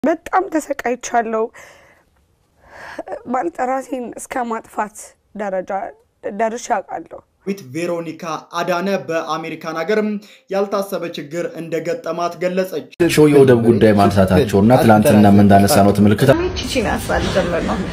በጣም ተሰቃይቻለሁ። ማለት ራሴን እስከ ማጥፋት ደረጃ ደርሼ አውቃለሁ። ዊት ቬሮኒካ አዳነ በአሜሪካን ሀገር ያልታሰበ ችግር እንደገጠማት ገለጸች። ሾው የወደብ ጉዳይ ማንሳታቸው እና ትላንትና ምን እንዳነሳ ነው ትምልክት ቺቺን ያስባል ጀምር ነው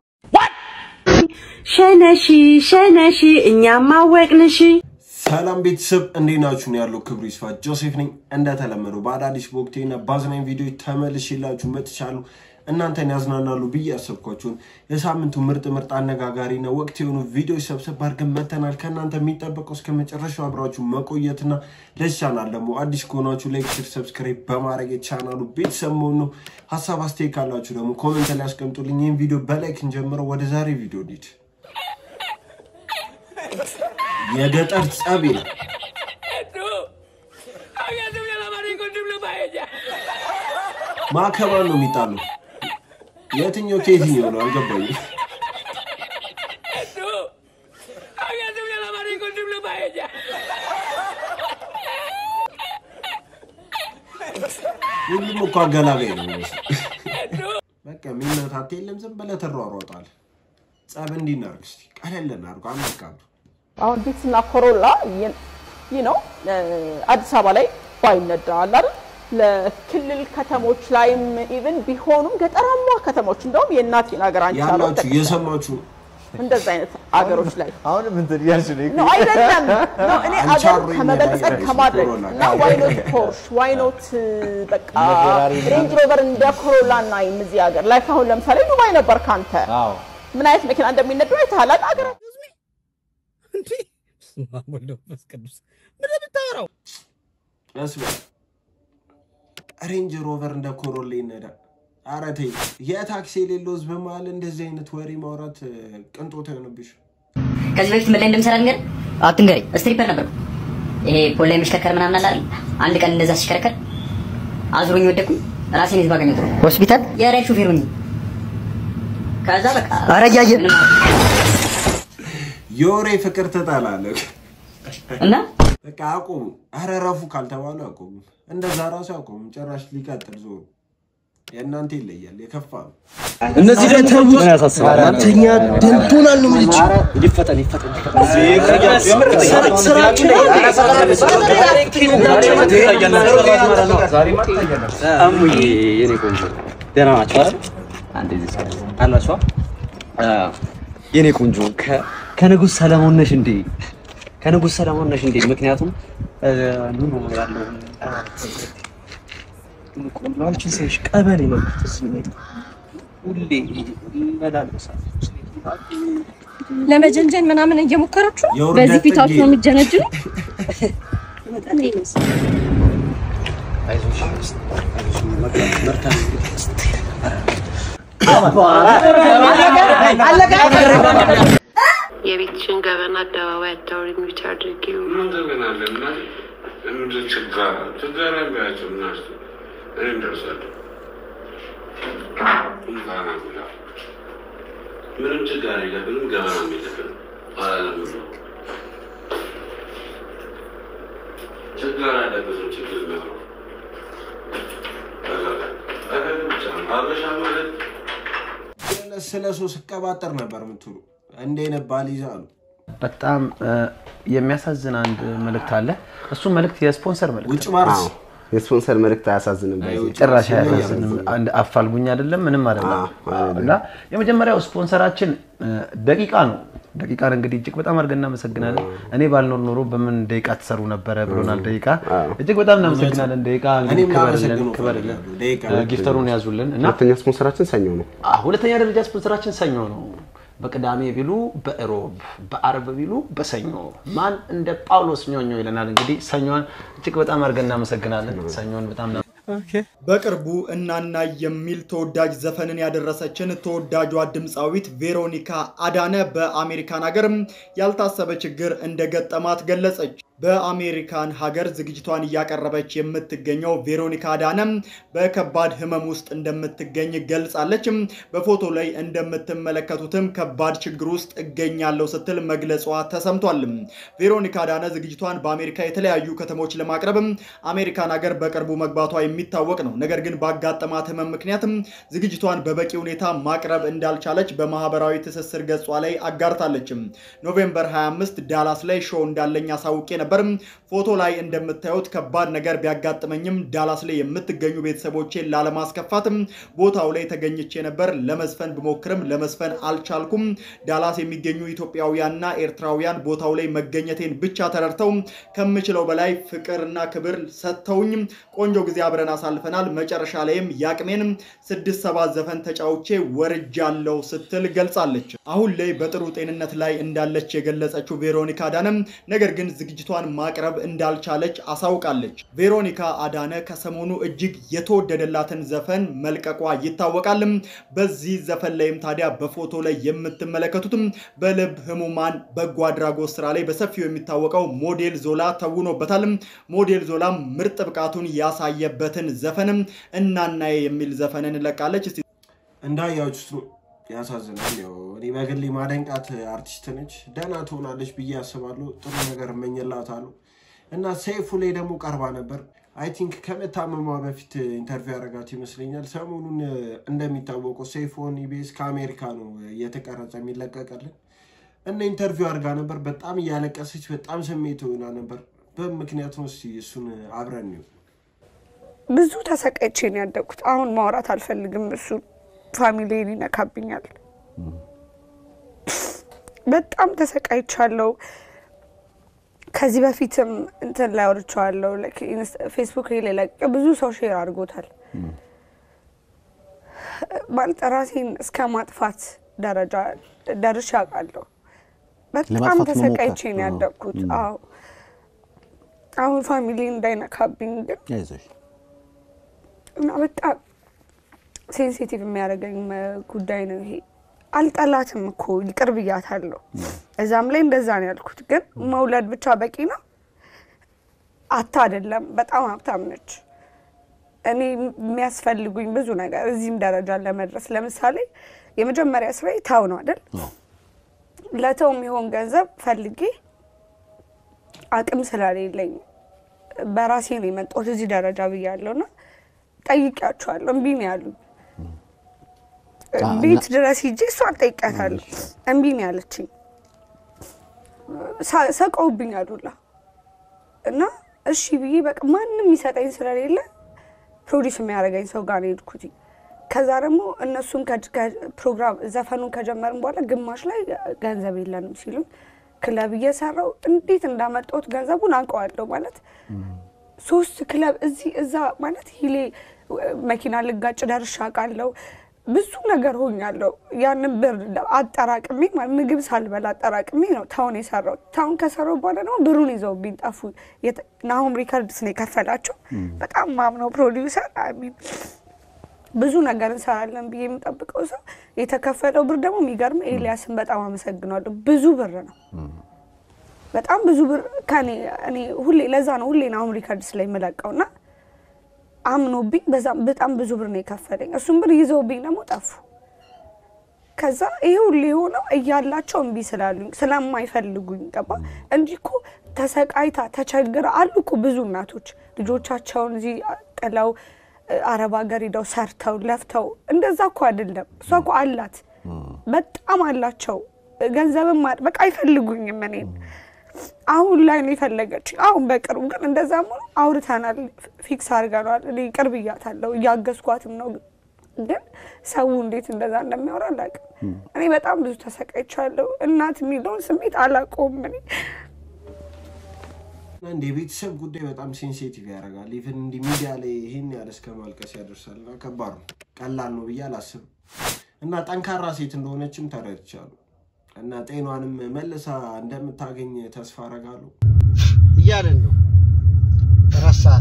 ሸነሺ ሸነሺ እኛም አወቅንሽ። ሰላም ቤተሰብ እንዴት ናችሁ? ነው ያለው ክብሩ ይስፋ ጆሴፍ ነኝ። እንደተለመደው በአዳዲስ በወቅቴና በአዝናኝ ቪዲዮ ተመልሼላችሁ መጥቻለሁ። እናንተን ያዝናናሉ ብዬ ያሰብኳቸውን የሳምንቱ ምርጥ ምርጥ አነጋጋሪና ወቅት የሆኑ ቪዲዮ ሰብሰብ አድርገን መተናል። ከእናንተ የሚጠበቀው እስከ መጨረሻው አብራችሁ መቆየትና ለዚህ ቻናል ደግሞ አዲስ ከሆናችሁ ላይክ፣ ሼር፣ ሰብስክራይብ በማድረግ የቻናሉ ቤተሰብ መሆን ነው። ሀሳብ አስተያየት ካላችሁ ደግሞ ኮመንት ላይ ያስቀምጡልኝ። ይህን ቪዲዮ በላይክ እንጀምረው። ወደ ዛሬ ቪዲዮ እንሂድ። የገጠር ጸብ ይላል። ማከባን ነው የሚጣሉ። የትኛው ከየትኛው ነው አልገባኝም። ሁሉም እኮ አገላጋይ ነው የሚመስለው። በቃ የሚመታት የለም። ዝም ብለህ ትሯሯጣለህ። ጸብ እንዲህ እናድርግ እስኪ፣ ቀለል እናድርገው። አናካብዱ። አሁን ቪትስና ኮሮላ ይህ ነው አዲስ አበባ ላይ ባይነዳ አለ አይደል ለክልል ከተሞች ላይም ኢቭን ቢሆኑም ገጠራማ ከተሞች እንደውም የእናቴን ሀገር አንቺ ያላችሁ እየሰማችሁ ነው። እንደዚህ አይነት አገሮች ላይ አሁንም እንትን እያልሽ ነው። ነው አይደለም ነው እኔ አገር አንቻሮ ከመበልጸግ ይነዳ ከማድረግ ኮሮላ እና ዋይኖት ፖርሽ ዋይኖት በቃ ሬንጅ ሮቨር እንደ ኮሮላ እና እዚህ ሀገር ላይ አሁን ለምሳሌ ዱባይ ነበር ካንተ አዎ ምን አይነት መኪና እንደሚነዱ አይተሃል አይደል አገር ቀስ በል። ሬንጅ ሮቨር እንደ ኮሮላ ይነዳ። ኧረ ተይ፣ የታክሲ የሌለው ህዝብ መሀል እንደዚህ አይነት ወሬ ማውራት እ፣ ቅንጦት አይሆንብሽ። ከዚህ በፊት ምን ላይ እንደምሰራ ልንገርህ? አትንገረኝ። ስትሪፐር ነበርኩ። ይሄ ፖል ላይ የሚሽከርከር ምናምን አለ አይደል? አንድ ቀን እንደዛ ሲሽከረከር አዙሮኝ ወደኩኝ። ራሴን ይዝ ባገኘሁት ሆስፒታል የራይድ ሹፌር ሆኜ ከዛ በቃ ኧረ እያየህ የወሬ ፍቅር ትጠላለህ። እና በቃ አቁሙ። ኧረ ረፉ ካልተባሉ አቁሙ። እንደዛ ራሱ አቁሙ። ጭራሽ ሊቀጥል ዞሩ። የእናንተ ይለያል፣ የከፋ ነው። እነዚህ ደግሞ ምን ያሳስባል? አንተኛ ደንቶናል ነው የምልሽ። ይፈጠን ይፈጠን ስራችሁ ላይ እሙዬ የኔ ቆንጆ ደህና ናችሁ አይደል? አንዴ እዚህ ሰው አላችሁ? አ የኔ ቆንጆ ከ- ከንጉሥ ሰለሞን ነሽ እንዴ? ከንጉሥ ሰለሞን ነሽ እንዴ? ምክንያቱም እ፣ ኑሮ ያለው ቆላችን ሰዎች ቀበሌ ነው ትዝ የሚለኝ። ሁሌ እመላለሳለሁ። ለመጀንጀን ምናምን እየሞከራችሁ ነው? የውርደት በዚህ ፊታችሁ ጥግ ነው የምትጀነጅኑ? የቤትሽን ገበና አደባባይ አታውሪ ሚውት አድርጊው። ምንም ችግር የለብንም። ገበና የለብንም አላለም ብሎ ችግር አለበትም። ችግር ነው ብቻ ነው። አበሻ ማለት ስለ ሰው ስቀባጠር ነበር የምትሉ እንደ አይነት ባል ይዛ አሉ። በጣም እ፣ የሚያሳዝን አንድ መልእክት አለ። እሱ መልእክት የስፖንሰር መልእክት ውጭ ማርስ የስፖንሰር መልእክት አያሳዝንም። በዚህ ጭራሽ አያሳዝንም። አንድ አፋልጉኝ አይደለም ምንም አይደለም። እና የመጀመሪያው ስፖንሰራችን እ፣ ደቂቃ ነው። ደቂቃን እንግዲህ እጅግ በጣም አድርገን እናመሰግናለን። እኔ ባልኖር ኖሮ በምን ደቂቃ ትሰሩ ነበረ ብሎናል። ደቂቃ እጅግ በጣም እናመሰግናለን። ደቂቃ እንግዲህ እኔም ክበርልን ላመሰግነው ክበርልን። እፈልጋለሁ። ደቂቃ እ፣ ጊፍተሩን ያዙልን እና ሁለተኛ ስፖንሰራችን ሰኞ ነው። አዎ፣ ሁለተኛ ደረጃ ስፖንሰራችን ሰኞ ነው። በቅዳሜ ቢሉ በእሮብ በአርብ ቢሉ በሰኞ ማን እንደ ጳውሎስ ኞኞ ይለናል። እንግዲህ ሰኞን እጅግ በጣም አድርገን እናመሰግናለን። ሰኞን በጣም ና- በቅርቡ እናና የሚል ተወዳጅ ዘፈንን ያደረሰችን ተወዳጇ ድምፃዊት ቬሮኒካ አዳነ በአሜሪካን ሀገር ያልታሰበ ችግር እንደገጠማት ገለጸች። በአሜሪካን ሀገር ዝግጅቷን እያቀረበች የምትገኘው ቬሮኒካ አዳነም በከባድ ህመም ውስጥ እንደምትገኝ ገልጻለች። በፎቶ ላይ እንደምትመለከቱትም ከባድ ችግር ውስጥ እገኛለሁ ስትል መግለጿ ተሰምቷል። ቬሮኒካ አዳነ ዝግጅቷን በአሜሪካ የተለያዩ ከተሞች ለማቅረብ አሜሪካን ሀገር በቅርቡ መግባቷ የሚታወቅ ነው። ነገር ግን ባጋጠማት ህመም ምክንያትም ዝግጅቷን በበቂ ሁኔታ ማቅረብ እንዳልቻለች በማህበራዊ ትስስር ገጿ ላይ አጋርታለች። ኖቬምበር 25 ዳላስ ላይ ሾው እንዳለኝ አሳውቄ ነበር። ፎቶ ላይ እንደምታዩት ከባድ ነገር ቢያጋጥመኝም ዳላስ ላይ የምትገኙ ቤተሰቦቼን ላለማስከፋትም ቦታው ላይ ተገኝቼ ነበር። ለመዝፈን ብሞክርም ለመዝፈን አልቻልኩም። ዳላስ የሚገኙ ኢትዮጵያውያንና ኤርትራውያን ቦታው ላይ መገኘቴን ብቻ ተረድተው ከምችለው በላይ ፍቅርና ክብር ሰጥተውኝ ቆንጆ ጊዜ አብረን አሳልፈናል። መጨረሻ ላይም ያቅሜን ስድስት ሰባት ዘፈን ተጫውቼ ወርጃለሁ ስትል ገልጻለች። አሁን ላይ በጥሩ ጤንነት ላይ እንዳለች የገለጸችው ቬሮኒካ አዳነም ነገር ግን ዝግጅቷን ማቅረብ እንዳልቻለች አሳውቃለች። ቬሮኒካ አዳነ ከሰሞኑ እጅግ የተወደደላትን ዘፈን መልቀቋ ይታወቃል። በዚህ ዘፈን ላይም ታዲያ በፎቶ ላይ የምትመለከቱትም በልብ ህሙማን በጎ አድራጎት ስራ ላይ በሰፊው የሚታወቀው ሞዴል ዞላ ተውኖበታል። ሞዴል ዞላም ምርጥ ብቃቱን ያሳየበትን ዘፈንም እናናዬ የሚል ዘፈንን ለቃለች። እንዳያችሁት ነው። ያሳዝናል። ያው እኔ በግሌ ማደንቃት አርቲስት ነች። ደህና ትሆናለች ብዬ አስባለሁ። ጥሩ ነገር እመኝላታለሁ እና ሰይፉ ላይ ደግሞ ቀርባ ነበር። አይ ቲንክ ከመታመሟ በፊት ኢንተርቪው ያደረጋት ይመስለኛል። ሰሞኑን እንደሚታወቀው ሰይፉን ኢቢኤስ ከአሜሪካ ነው እየተቀረጸ የሚለቀቀልን እና ኢንተርቪው አድርጋ ነበር። በጣም እያለቀሰች በጣም ስሜት ሆና ነበር። በምክንያት ነው። እስኪ እሱን አብረን ነው ብዙ ተሰቃይቼ ነው ያደግኩት። አሁን ማውራት አልፈልግም። እሱ ፋሚሊን ይነካብኛል። በጣም ተሰቃይቻለሁ። ከዚህ በፊትም እንትን ላይ አውርቼዋለሁ። ፌስቡክ ላይ ለቅ ብዙ ሰው ሼር አድርጎታል። ማለት ራሴን እስከ ማጥፋት ደረጃ ደርሼ አውቃለሁ። በጣም ለማጥፋት ተሰቃይቼ መሞከር። ነው ያደግኩት። ም። አዎ አሁን ፋሚሊ እንዳይነካብኝ ግን አይዞሽ እና በጣም ሴንሲቲቭ የሚያደርገኝ መ- ጉዳይ ነው ይሄ። አልጠላትም እኮ ይቅር ብያታለሁ። እዛም ላይ እንደዛ ነው ያልኩት። ግን መውለድ ብቻ በቂ ነው አታ አይደለም። በጣም ሀብታም ነች። እኔ የሚያስፈልጉኝ ብዙ ነገር እዚህም ደረጃ ለመድረስ ለምሳሌ የመጀመሪያ ስራ ታው ነው አይደል? ለተው የሚሆን ገንዘብ ፈልጌ አቅም ስለሌለኝ በራሴ ነው የመጣሁት እዚህ ደረጃ ብያለሁ እና ጠይቂያቸዋለሁ። እምቢ ነው ያሉኝ። አ- ቤት እና- ድረስ ሂጄ እሷን ጠይቂያታለሁ። እምቢ ነው ያለችኝ። ሳ- ሰቀውብኛል ሁላ እና እሺ ብዬ በቃ ማንም የሚሰጠኝ ስለሌለ ፕሮዲስ የሚያደርገኝ ሰው ጋር ነው የሄድኩት። ከዛ ደግሞ እነሱን ከ- ከ- ፕሮግራም ዘፈኑን ከጀመርን በኋላ ግማሽ ላይ ገንዘብ የለንም ሲሉኝ ክለብ እየሰራው እንዴት እንዳመጣሁት ገንዘቡን አውቀዋለሁ ማለት ሶስት ክለብ እዚህ እዛ ማለት ሂሌ መኪና ልጋጭ ደርሼ አውቃለሁ። ብዙ ነገር ሆኛለሁ። ያንን ብር አጠራቅሜ ማለት ምግብ ሳልበላ አጠራቅሜ ነው ታውን የሰራው። ታውን ከሰራው በኋላ ደግሞ ብሩን ይዘውብኝ ጠፉ። የተ- ናሆም ሪከርድስ ነው የከፈላቸው። በጣም ማምነው ፕሮዲውሰር አሚን ብዙ ነገር እንሰራለን ብዬ የምጠብቀው ሰው የተከፈለው ብር ደግሞ የሚገርም ኤልያስን በጣም አመሰግናለሁ። ብዙ ብር ነው በጣም ብዙ ብር ከኔ እኔ ሁሌ ለዛ ነው ሁሌ ናሆም ሪከርድስ ላይ የምለቀው እና አምኖብኝ በዛም በጣም ብዙ ብር ነው የከፈለኝ። እሱም ብር ይዘውብኝ ደግሞ ጠፉ። ከዛ ይሄ ሁሉ የሆነው እያላቸው እምቢ ስላሉኝ ስለማይፈልጉኝ ገባ እንጂ እኮ ተሰቃይታ ተቸግራ አሉ እኮ ብዙ እናቶች ልጆቻቸውን እዚህ ጥለው እ፣ አረብ ሀገር ሂደው ሰርተው ለፍተው እንደዛ እኮ አይደለም። እሷ እኮ አላት በጣም አላቸው። ገንዘብም ማ- በቃ አይፈልጉኝም እኔን አሁን ላይ ነው የፈለገች። አሁን በቅርቡ ግን እንደዛም ሆኖ አውርተናል፣ ፊክስ አድርገናል። እኔ ቅርብ እያታለሁ እያገዝኳትም ነው። ግን ሰው እንዴት እንደዛ እንደሚያወራ አላውቅም። እኔ በጣም ብዙ ተሰቃይቻለሁ። እናት የሚለውን ስሜት አላውቀውም እኔ እንደ የቤተሰብ ጉዳይ በጣም ሴንሲቲቭ ያደርጋል። ኢቨን እንዲህ ሚዲያ ላይ ይህን ያህል እስከ ማልቀስ ያደርሳል። እና ከባድ ነው፣ ቀላል ነው ብዬ አላስብም። እና ጠንካራ ሴት እንደሆነችም ተረድቻለሁ። እና ጤኗንም መልሳ እንደምታገኝ ተስፋ አደርጋለሁ። እያለን ነው ረሳት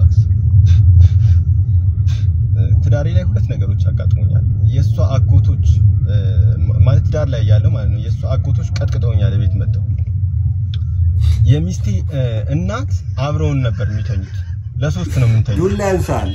ትዳሬ ላይ ሁለት ነገሮች አጋጥሞኛል። የእሷ አጎቶች እ፣ ማለት ትዳር ላይ ያለው ማለት ነው። የእሷ አጎቶች ቀጥቅጠውኛል ቤት መጥተው የሚስቴ እ፣ እናት አብረውን ነበር የሚተኙት። ለሶስት ነው የምንተኙት። ዱላ ያንሳል።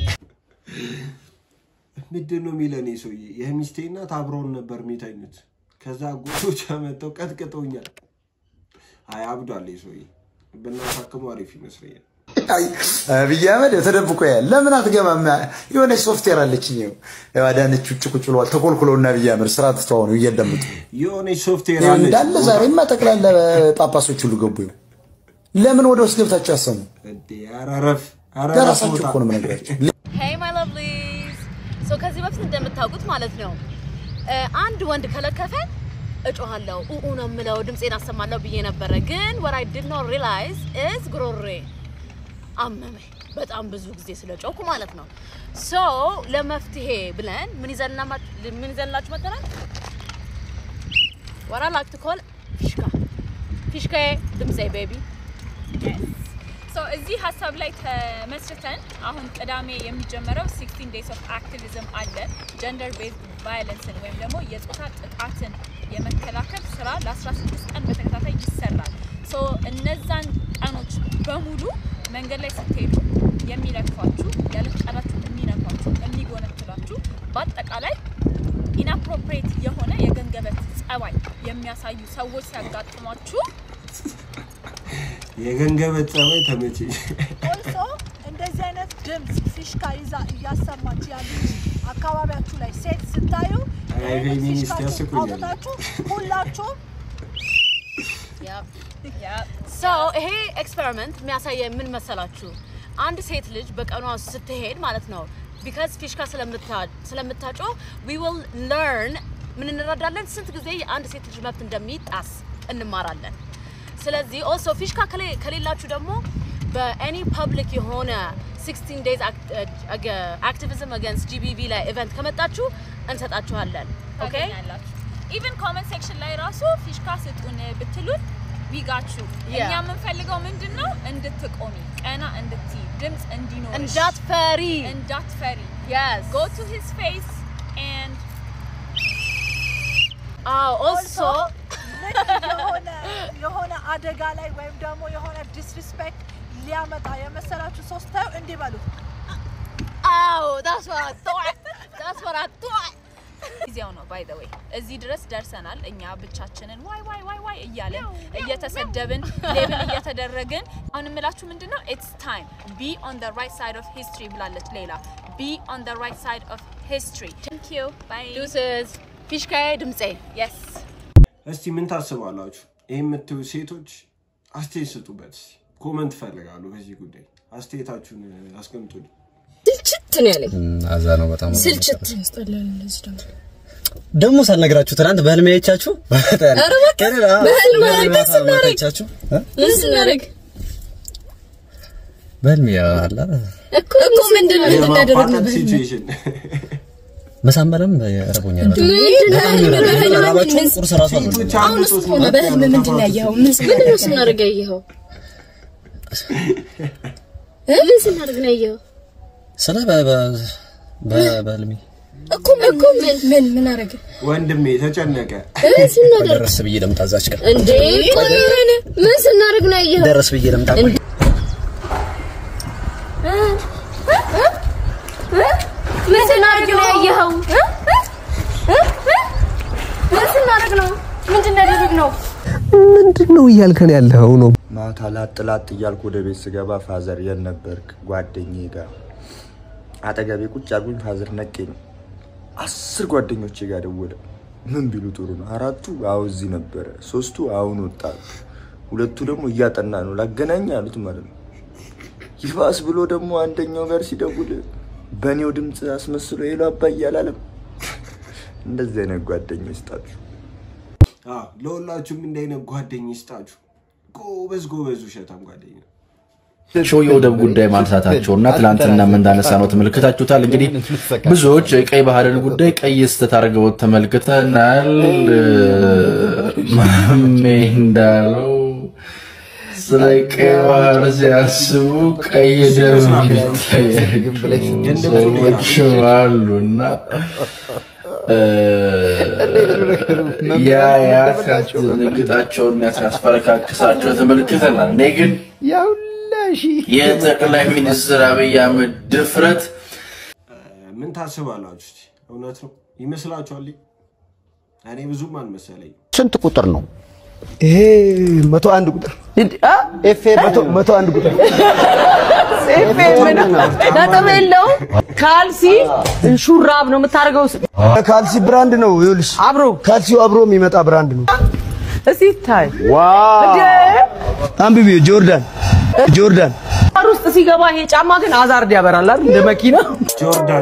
ምንድን ነው የሚለን ይህ ሰውዬ? የሚስቴ እናት አብረውን ነበር የሚተኙት። ከዛ አጎቶች መጥተው ቀጥቅጠውኛል። አይ አብዷል ይህ ሰውዬ። ብናሳክመው አሪፍ ይመስለኛል። አብይ አህመድ ተደብቆ ያል ለምን አትገባም? የሆነች ሶፍትዌር አለችኝ። ይኸው ያው አዳነች ውጭ ቁጭ ብለዋል። ተኮልኩለውና አብይ አህመድ ስራ ትተው ነው እያዳመጡ የሆነች ሶፍትዌር ይኸው አለች። እንዳለ ዛሬማ ጠቅላላ ጳጳሶች ሁሉ ገቡ። ይኸው ለምን ወደ ውስጥ ገብታችሁ ያሰሙ? እንዴ ኧረ ረፍ ኧረ ረፍ ለራሳችሁ ውጣ። እኮ ነው የምነግራችሁ። ሄይ ማይ ላቭሊዝ ሶ ከዚህ በፊት እንደምታውቁት ማለት ነው እ፣ አንድ ወንድ ከለከፈ እጮሃለሁ ኡኡ ነው የምለው ድምፄን አሰማለሁ ብዬ ነበረ። ግን what I did not realize is ጉሮሬ አመመኝ በጣም ብዙ ጊዜ ስለጮኩ ማለት ነው። ሶ ለመፍትሄ ብለን ምን ይዘንና ምን ይዘንላችሁ መጥተናል? what I like to call ፊሽካ ፊሽካዬ ድምፄ ቤቢ ሶ እዚህ ሀሳብ ላይ ተመስርተን አሁን ቅዳሜ የሚጀመረው 16 ዴይስ ኦፍ አክቲቪዝም አለ። ጀንደር ቤዝድ ቫዮለንስን ወይም ደግሞ የጾታ ጥቃትን የመከላከል ስራ ለ16 ቀን በተከታታይ ይሰራል። ሶ እነዛን ቀኖች በሙሉ መንገድ ላይ ስትሄዱ የሚለክፏችሁ፣ ያለ ፈቃዳችሁ የሚነኳችሁ፣ የሚጎነትላችሁ በአጠቃላይ ኢንአፕሮፕሬት የሆነ የገንገበት ጸባይ የሚያሳዩ ሰዎች ሲያጋጥሟችሁ የገንገበት ጸባይ ተመቸኝ። ኦልሶ እንደዚህ አይነት ድምፅ ፊሽካ ይዛ እያሰማች ያለች አካባቢያችሁ ላይ ሴት ስታዩ አይ ፌሚኒስት ፊሽካችሁን ያስቁኛል። አውጥታችሁ ሁላችሁም ሶ ይሄ ኤክስፐሪመንት የሚያሳየ ምን መሰላችሁ? አንድ ሴት ልጅ በቀኗ ስትሄድ ማለት ነው ቢካዝ ፊሽካ ስለምታጮ ዊ ዊል ለርን ምን እንረዳለን? ስንት ጊዜ የአንድ ሴት ልጅ መብት እንደሚጣስ እንማራለን። ስለዚህ ኦልሶ ፊሽካ ከሌ- ከሌላችሁ ደግሞ በኤኒ ፐብሊክ የሆነ 16 ዴይዝ አክቲቪዝም አገንስት ጂቢቪ ላይ ኢቨንት ከመጣችሁ እንሰጣችኋለን። ኦኬ ታገኛላችሁ። ኢቨን ኮመንት ሴክሽን ላይ ራሱ ፊሽካ ስጡን ብትሉን ዊጋችሁ Yeah. እኛ የምንፈልገው ምንድን ነው? እንድትቆሚ ቀና እንድትይ ድምፅ እንዲኖርሽ እንዳትፈሪ እንዳትፈሪ Yes. go to his face and አዎ ኦልሶ ልክ የሆነ የሆነ አደጋ ላይ ወይም ደግሞ የሆነ ዲስሪስፔክት ሊያመጣ የመሰላችሁ ሰው ስታዩ እንዲህ በሉ። አዎ that's what I thought that's what I thought ጊዜው ነው ባይ ዘ ዌይ እዚህ ድረስ ደርሰናል። እኛ ብቻችንን ዋይ ዋይ ዋይ ዋይ እያለን እየተሰደብን ሌብል እየተደረግን አሁን የምላችሁ ምንድን ነው ኢትስ ታይም ቢ ኦን ዘ ራይት ሳይድ ኦፍ ሂስትሪ ብላለች ሌላ ቢ ኦን ዘ ራይት ሳይድ ኦፍ ሂስትሪ ቴንክ ዩ ባይ ዱስስ ፊሽካዬ ድምፄ የስ እስቲ ምን ታስባላችሁ? ይህ የምትዩ ሴቶች አስተያየት ስጡበት። እስቲ ኮመንት ፈልጋሉ በዚህ ጉዳይ አስተያየታችሁን አስቀምጡልኝ። ስልችት ነው ያለኝ። አዛ ነው በጣም ስልችት ያስጠላል። እንደዚህ ደግሞ ደግሞ ሳልነግራችሁ ትናንት በህልሜ አይቻችሁ ኧረ እባክህ በህልም ምን ስናደርግ አይቻችሁ ምን ስናደርግ በህልሜ አለ እኮ እኮ ምንድን ነው የምናደርግ ነው በህልም ሲቹዌሽን መሳመለም ረቦኛል። በጣም ምንድን ነው በጣም በህልም ይረዳል። በህልም ራባችሁን ምን- ቁርስ ራሱ አልበላም። አሁን እሱ ሆነ በህልም ምንድን ነው ያየኸው? ምን ምንድን ነው ስናደርግ ያየኸው? ምን ስናደርግ ነው ያየኸው? ስለ በ- በ- በ- በህልሜ እኮ ምን እኮ ምን ምን ምን አደረገ? ወንድሜ ተጨነቀ። እ ስናደርግ ደረስ ብዬ ልምጣ እዛች ጋር እንዴ ቆይ ምን ምን ስናደርግ ነው ያየኸው? ደረስ ብዬ ልምጣ ቆይ። እ? እ? እ? ምን ስናደርግ ነው ያየኸው? እ? እ? እ? ምን ስናደርግ ነው? ምንድን ነው ያደረግነው? ምንድን ነው እያልከን ያለኸው ነው? ማታ ላጥ ላጥ እያልኩ ወደ ቤት ስገባ ፋዘር የት ነበርክ? ጓደኛዬ ጋር አጠገቤ ቁጭ አድርጉኝ። ፋዘር ነቄኝ። አስር ጓደኞቼ ጋር ደወለ። ምን ቢሉ ጥሩ ነው? አራቱ አዎ እዚህ ነበረ፣ ሶስቱ አሁን ወጣ፣ ሁለቱ ደግሞ እያጠና ነው ላገናኝ አሉት ማለት ነው። ይባስ ብሎ ደግሞ አንደኛው ጋር ሲደውል በእኔው ድምፅ አስመስሎ ሄሎ አባዬ አላለም። እንደዚህ አይነት ጓደኛ ይስጣችሁ። አዎ፣ ለሁላችሁም እንዲህ አይነት ጓደኛ ይስጣችሁ። ጎበዝ ጎበዝ ውሸታም ጓደኛ ሾው የወደብ ጉዳይ ማንሳታቸውና ትላንትናም እንዳነሳ ነው ተመልክታችሁታል። እንግዲህ ብዙዎች የቀይ ባህርን ጉዳይ ቀይ ስህተት አድርገው ተመልክተናል። ማሜ እንዳለው ስለ ቀይ ባህር ሲያስቡ ቀይ ደም ይታያል። ሰዎች አሉ እና ያ ያ ሲያስደነግጣቸውና ሲያስፈረካክሳቸው ተመልክተናል። እኔ ግን የጠቅላይ ሚኒስትር አብይ አህመድ ድፍረት ምን ታስባላችሁ? እስቲ? እውነት ነው ይመስላችኋል? እኔ ብዙም አልመሰለኝ። ስንት ቁጥር ነው ይሄ? መቶ አንድ ቁጥር መቶ- መቶ አንድ ቁጥር ነጥብ የለውም። ካልሲ ሹራብ ነው የምታደርገው። ካልሲ ብራንድ ነው። ይኸውልሽ አብሮ ካልሲው አብሮ የሚመጣ ብራንድ ነው። እስቲ ይታይ። አንብቢ። ጆርዳን ጆርዳን ባር ውስጥ ሲገባ ይሄ ጫማ ግን አዛርድ ያበራል አይደል? እንደ መኪና ጆርዳን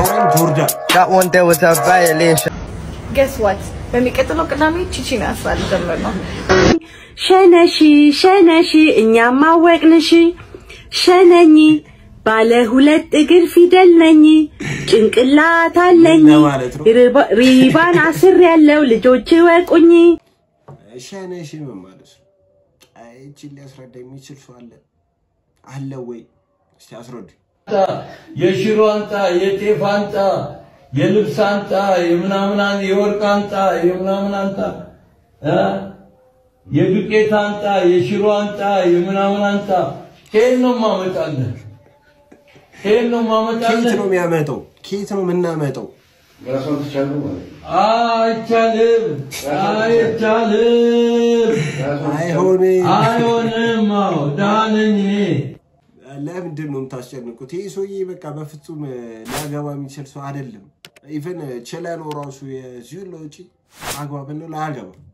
ጆርዳን ገስ ዋት በሚቀጥለው ቅዳሜ ቺቺን ያስባል ጀምር ነው። ሸነሺ ሸነሺ እኛም አወቅንሽ ሸነኝ ባለ ሁለት እግር ፊደል ነኝ ጭንቅላት አለኝ ለማለት ነው። ሪባ- ሪባን አስር ያለው ልጆች ወቁኝ ሸነሽ ምን ማለት ነው? አይ ይህቺን ሊያስረዳ የሚችል ሰው አለ አለ ወይ? እስቲ አስረዱ። የሽሮ አንጣ፣ የጤፍ አንጣ፣ የልብስ አንጣ፣ የምናምን አን- የወርቅ አንጣ፣ የምናምን አንጣ እ? የዱቄት አንጣ፣ የሽሮ አንጣ፣ የምናምን አንጣ። ከየት ነው ማመጣለን? ከየት ነው ማመጣለን? ኬት ነው የሚያመጣው? ኬት ነው የምናመጣው? አይቻልም፣ አይቻልም፣ አይሆንም፣ አይሆንም። አዎ ደህና ነኝ እኔ። ለምንድን ነው የምታስጨንቁት? ይህ ሰውዬ በቃ በፍጹም እ፣ ሊያገባ የሚችል ሰው አይደለም። ኢቨን ችለ ነው ራሱ የዚሁን ለውጪ አግባብ ነው ላያገባ